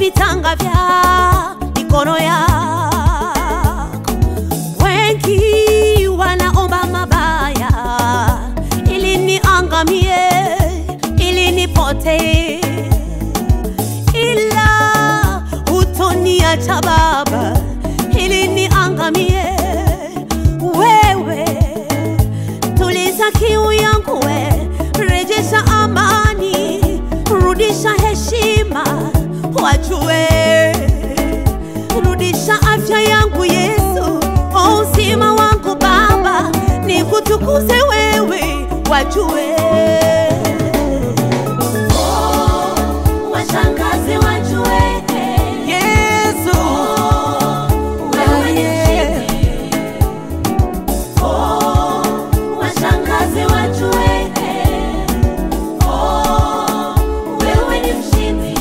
vitanga vya mikono yako. Wengi wanaomba mabaya ili niangamie, ili nipotee, ila hutoniacha Baba ili niangamie. Wewe tuliza kiu yangu, we rejesha amani, rudisha heshima, wajue rudisha afya yangu Yesu, o uzima wangu Baba, nikutukuze wewe, wajue Oh, washangaze wajue Yesu, wewe ni mshindi. Oh, washangaze wajue Oh, wewe ni mshindi.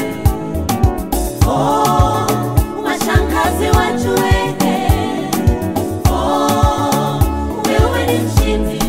Oh, washangaze wajue Oh, wewe ni mshindi.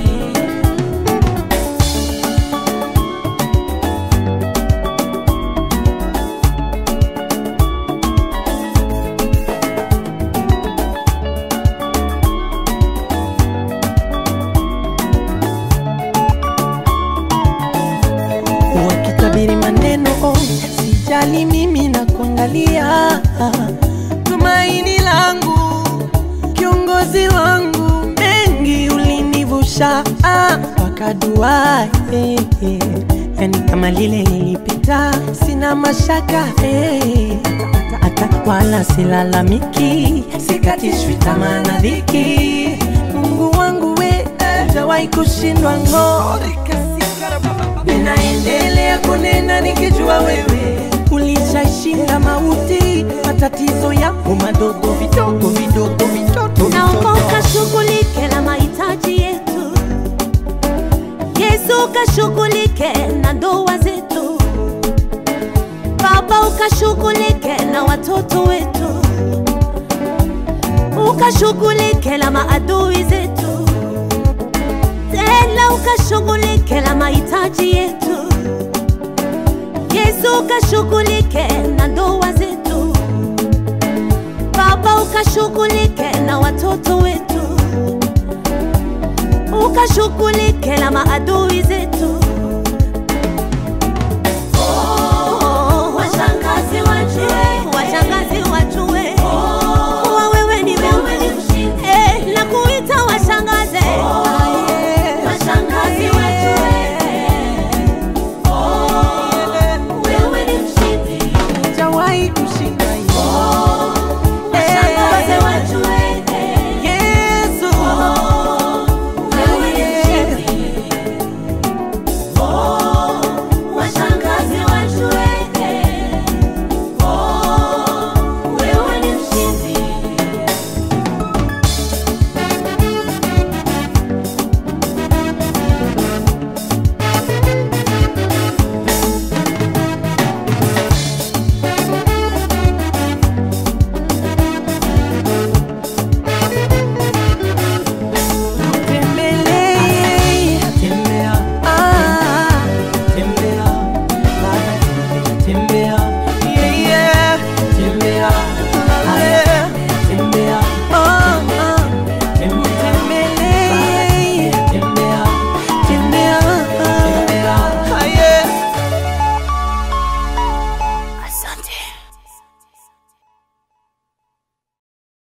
wakitabiri maneno oh, sijali mimi na kuangalia tumaini langu kiongozi wangu mengi ulinivusha ah, wakadua eh, eh. yani kama lile lilipita sina mashaka eh. hata wala silalamiki sikatishwi tamaa na dhiki mungu wangu we hujawahi kushindwa ng'o ninaendelea kunena nikijua wewe ulishashinda mauti, matatizo yapo madogo vidogo vidogo vitoto Naomba vitoto. ukashughulike na mahitaji yetu, Yesu ukashughulike na ndoa zetu, Baba ukashughulike na watoto wetu, ukashughulike na maadui zetu, tena ukashughulike na mahitaji yetu, Yesu ukashughulike na ndoa zetu Baba ukashughulike na watoto wetu, ukashughulike na maadui zetu,